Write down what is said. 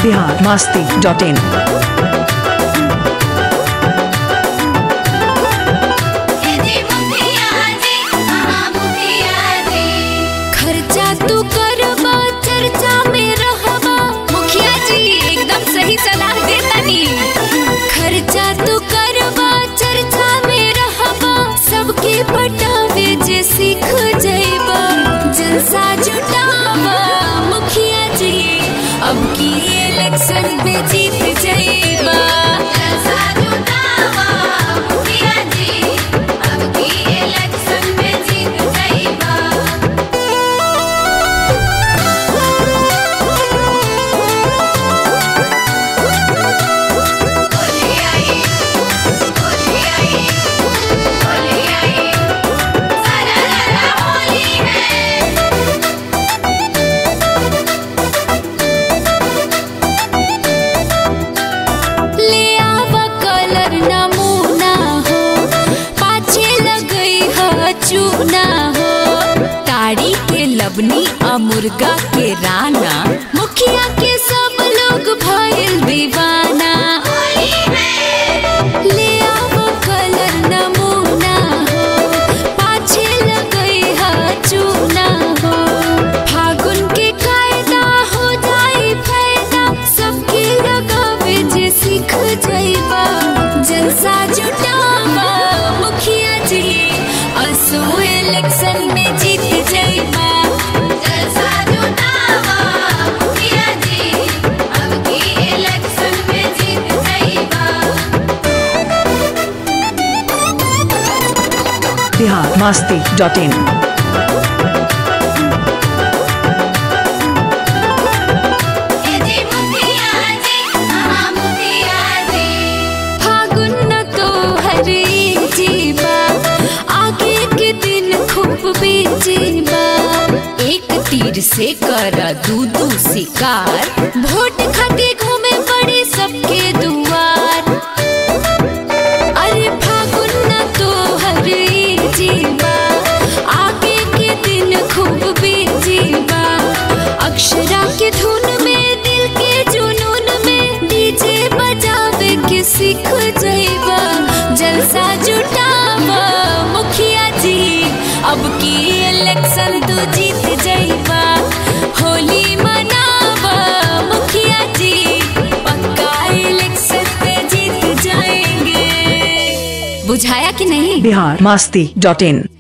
Bihar Masti dot इन खर्चा तू करबा चर्चा में रहबा मुखिया जी एकदम सही सलाह देतानी खर्चा तू करबा चर्चा में रहबा सबके पटावे जे सीख जइबा जलसा जुटावा मुखिया जी अब की इलेक्शन में जीत जइबा जलसा जुटावा मुखिया जी अब की इलेक्शन में जीत जइबा ले आवा कलर नमूना हो पाछे लगई ह चूना हो ताड़ी के लबनी आ मुर्गा के राना मुखिया के सब लोग भइल दीवाना ले आवा कलर नमूना हो पाछे लगई ह चूना हो फागुन के कायदा हो जाई फायदा सबके लगावे जे सीख जइबा जलसा जुटावा मुखिया जी असो इलेक्शन में जीत जइबा जलसा जुटावा मुखिया जी अब की इलेक्शन में जीत जइबा बिहार मास्ती डॉट इन फागुन न तो हरे जीवा आगे के दिन खूब बेजीबा एक तीर से कर दू दू शिकार वोट खातिर घूमे पड़े सबके दुआर अरे फागुन न तो हरे जीवा आगे के दिन खूब बेजीबा अक्षरा के धुन में दिल के जुनून में डीजे बजावे के सीख जइबा जलसा जुटावा मुखिया जी अब की इलेक्शन तू जीत जइबा होली मनावा मुखिया जी पक्का इलेक्शन में जीत जाएंगे बुझाया कि नहीं बिहार मास्ती डॉट इन